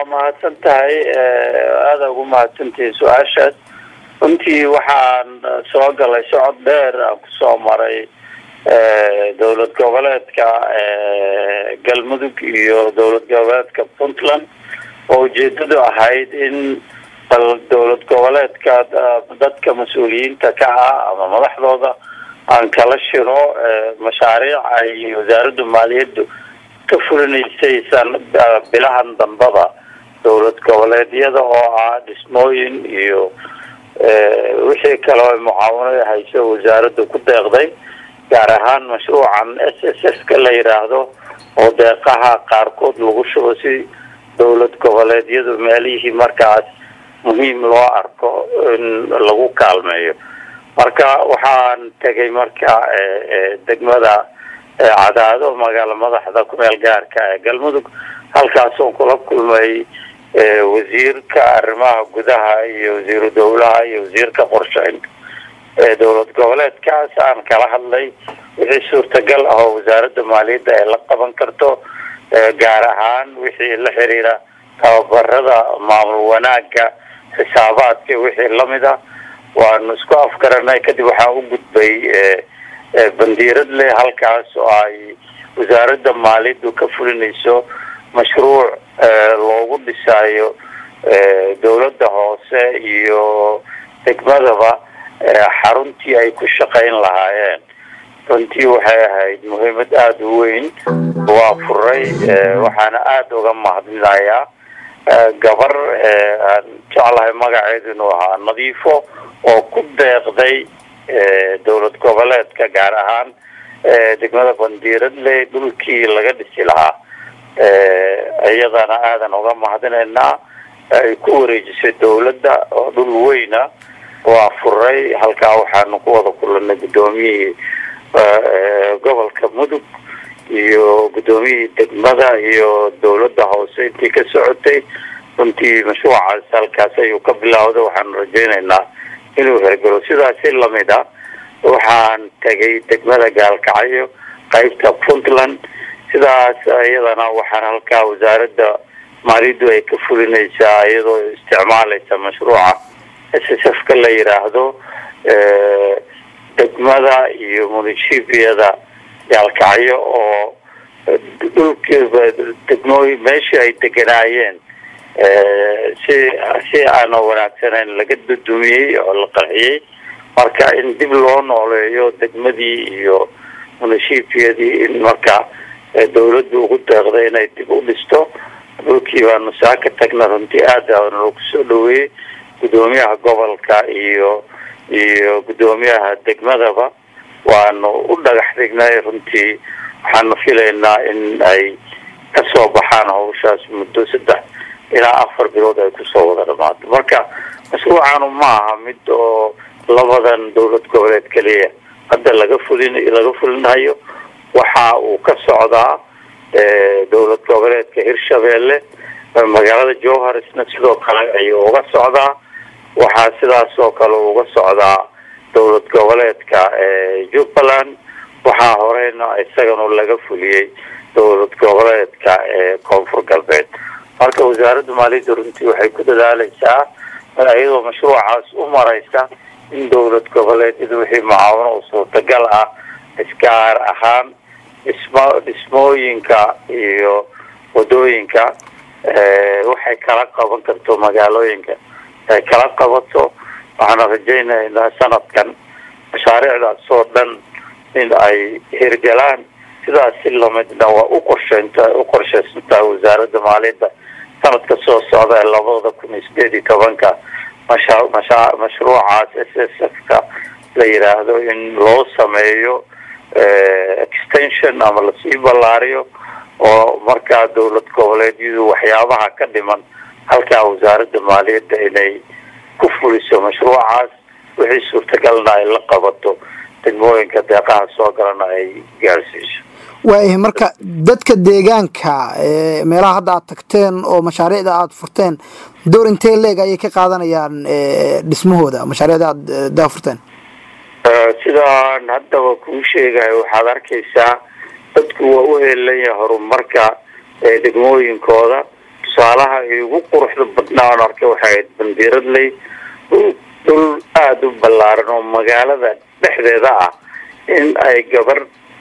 waa mahadsan tahay aada ugu mahadsantihi su-aashaas runtii waxaan soo galay socod dheer aan kusoo maray dowlad goboleedka galmudug iyo dowlad goboleedka puntland oo ujeedadu ahayd in bal dowlad goboleedka dadka mas-uuliyiinta ka ah ama madaxdooda aan kala shiro mashaariic ay wasaaradda maaliyaddu ka fulinaysay san bilahan dambada dowlad goboleedyada oo ah dhismooyin iyo wixii kale o mucaawano hayso wasaaradda ku deeqday gaar ahaan mashruucan s s s ka la yidhaahdo oo deeqaha qaarkood lagu shubo si dowlad goboleedyadu meelihii markaas muhiim loo arko in lagu kaalmeeyo marka waxaan tegay marka degmada cadaado magaalo madaxda kumeel gaarka ee galmudug halkaasoon kula kulmay wasiirka arrimaha gudaha iyo wasiiru dowlaha iyo wasiirka qorsheynta ee dowlad goboleedkaas aan kala hadlay wixii suurtagal ah oo wasaaradda maaliyadda ay la qaban karto gaar ahaan wixii la xiriira tababarada maamul wanaaga xisaabaadka wixii lamid ah waanu isku afgaranay kadib waxaan u gudbay bandiiradle halkaas oo ay wasaaradda maaliyaddu ka fulinayso mashruuc loogu dhisaayo dowladda hoose iyo degmadaba xaruntii ay ku shaqayn lahaayeen runtii waxay ahayd muhiimad aada u weyn waa furay waxaana aada uga mahadinayaa gabar aan jeclahay magaceedu inuu ahaa nadiifo oo ku deeqday dowlad goboleedka gaar ahaan degmada bandiiradle dhulkii laga dhisi lahaa iyadana aadan uga mahadinaynaa ay ku wareejisay dowladda oo dhul weyna waa furay halkaa waxaanu ku wada kulanay guddoomiyihii gobolka mudug iyo guddoomiyihii degmada iyo dowladda hoose intii ka socotay runtii mashruucaas halkaas ayuu ka bilowday waxaanu rajaynaynaa inuu hergalo sidaasi lamid a waxaan tegay degmada gaalkacyo qaybta puntland sidaas iyadana waxaan halkaa wasaaradda maaliyaddu ay ka fulinaysaa iyadoo isticmaalaysa mashruuca s s f ka la yidhaahdo degmada iyo munishibiyada gaalkacyo oo dhulkiiba degmooyin meeshii ay deganaayeen si si aana wanaagsanayn laga dudumiyey oo la qarxiyey marka in dib loo nooleeyo degmadii iyo munishibiyadii in marka dawladdu ugu deeqday inay dib u dhisto dhulkii baanu saa ka tagna runtii aada loogu soo dhaweeyey guddoomiyaha gobolka iyo iyo guddoomiyaha degmadaba waanu u dhagax dhignay runtii waxaanu filaynaa in ay kasoo baxaan hawshaas muddo saddex ilaa afar bilood ay kusoo wada dhamaato marka mashruucanu ma aha mid oo labadan dowlad goboleed keliya hadda laga fulin laga fulinayo waxa uu ka socdaa dowlad goboleedka hirshabeelle magaalada jowharisna sidoo kale ayuu uga socdaa waxaa sidaas oo kale uga socdaa dowlad goboleedka jubbaland waxaa horeyna isagana laga fuliyey dowlad goboleedka koonfur galbeed marka wasaaradda maaliyadda runtii waxay ku dadaaleysaa iyadoo mashruucaas u mareysa in dowlad goboleedyada wixii mucaawano oo suurtagal ah isgaar ahaan dhismo dhismooyinka iyo wadooyinka waxay kala qaban karto magaalooyinka ay kala qabato waxaana rajaynaynaa sanadkan mashaariicdaas oo dhan in ay hirgalaan sidaas si lamidna waa u qorsheynta u qorsheysantaa wasaaradda maaliyadda sanadka soo socda ee labada kun iyo sideed iyo tobanka masha masha mashruucaas s s f ka la yidhaahdo in loo sameeyo extension ama lasii ballaariyo oo markaa dowlad goboleedyadu waxyaabaha ka dhiman halkaa wasaaradda maaliyadda inay ku fuliso mashruucaas wixii suurtagalna ay la qabato degmooyinka deeqaha soo galana ay gaarsiiso waayahay marka dadka deegaanka meelaha hadda aad tagteen oo mashaariicda aada furteen door intee leeg ayay ka qaadanayaan dhismahooda mashaariicda aada daafurteen sidaan haddaba kuu sheegayo waxaad arkaysaa dadku waa u heelanya horumarka degmooyinkooda tusaalaha igu quruxda badnaa oon arkay waxay ahayd bandiiradley dhul dhul aada u ballaaran oo magaalada dhexdeeda ah in ay gabar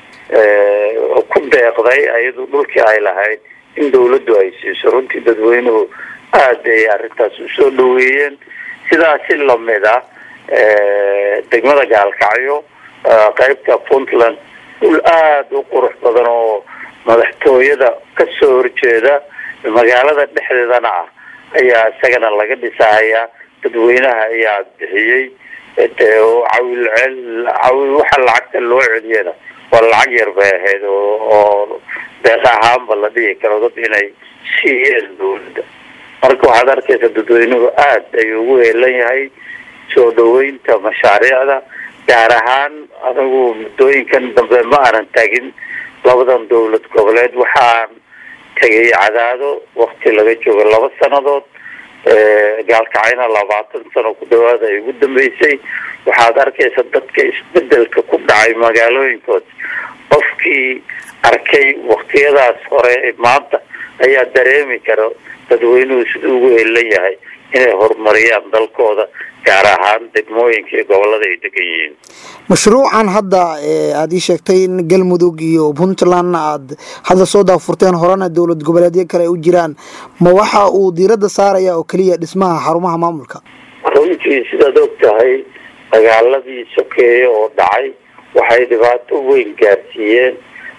ku deeqday ayadu dhulkii ay lahayd in dawladdu ay siiso runtii dadweynuhu aada ay arrintaas usoo dhaweeyeen sidaasi lamid ah degmada gaalkacyo qeybta puntland dhul aada u qurux badan oo madaxtooyada kasoo horjeeda magaalada dhexdeedana ah ayaa isagana laga dhisahayaa dadweynaha ayaa bixiyey cawil cel cawil waxa lacagta loo celiyana waa lacag yar bay ahayd oo deeq ahaanba la dhihi karo dad inay siiyeen dawladda marka waxaad arkaysa dadweynuhu aada ayuu ugu heelan yahay soo dhaweynta mashaariicda gaar ahaan anigu muddooyinkan dambe ma aanan tagin labadan dawlad goboleed waxaan tegay cadaado wakti laga joogo laba sanadood gaalkacayna labaatan sano ku dhawaada ay ugu dambeysay waxaad arkaysa dadka isbedelka ku dhacay magaalooyinkood qofkii arkay waktiyadaas hore maanta ayaa dareemi kara dadweynuhu siduu ugu helan yahay inay horumariyaan dalkooda gaar ahaan degmooyinka iyo gobolada ay degan yihiin mashruucan hadda aada ii sheegtay in galmudug iyo puntlandna aada hadda soo daafurteen horena dowlad goboleedyo kale ay u jiraan ma waxa uu diiradda saaraya oo keliya dhismaha xarumaha maamulka runtii sidaad og tahay dagaaladii sokeeye oo dhacay waxay dhibaato weyn gaarsiiyeen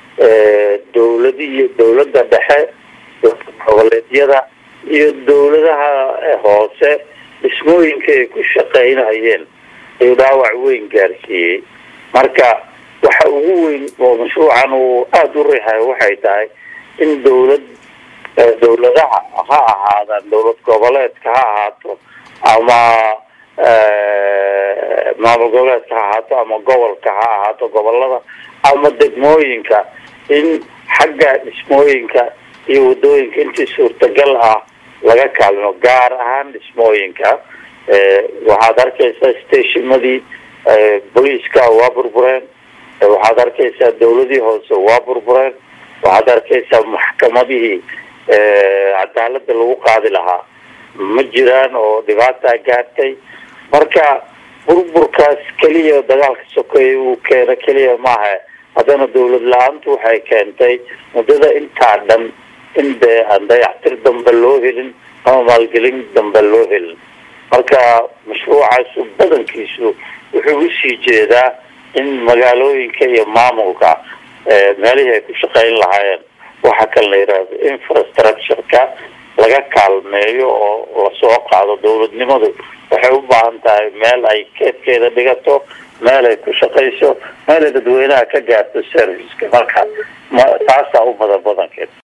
dowladiiyo dowladda dhexe goboleedyada iyo dowladaha hoose dhismooyinka ay ku shaqaynayeen ayuu dhaawac weyn gaarsiiyey marka waxa ugu weyn oo mashruucan uu aada u riixayo waxay tahay in dowlad dowladaha ha ahaadaan dowlad goboleedka ha ahaato ama maamul goboleedka ha ahaato ama gobolka ha ahaato gobolada ama degmooyinka in xagga dhismooyinka iyo wadooyinka intii suurtagal ah laga kaalmo gaar ahaan dhismooyinka waxaad arkaysaa stationadii booliiska waa burbureen waxaad arkaysaa dawladii hoose waa burbureen waxaad arkaysaa maxkamadihii cadaalada lagu qaadi lahaa ma jiraan oo dhibaataa gaartay marka burburkaas keliya dagaalka sokeeye uu keeno keliya maaha haddana dawlad la-aantu waxay keentay muddada intaa dhan in dee aan dayactir dambe loo helin ama maalgelin dambe loo helin marka mashruucaasu badankiisu wuxuu usii jeedaa in magaalooyinka iyo maamulka meelihii ay ku shaqayn lahaayeen waxa kale la yidhaahdo infrastructure-ka laga kaalmeeyo oo lasoo qaado dawladnimadu waxay u baahan tahay meel ay keedkeeda dhigato meel ay ku shaqayso meel ay dadweynaha ka gaarto serviceka marka taasaa u badan badankeed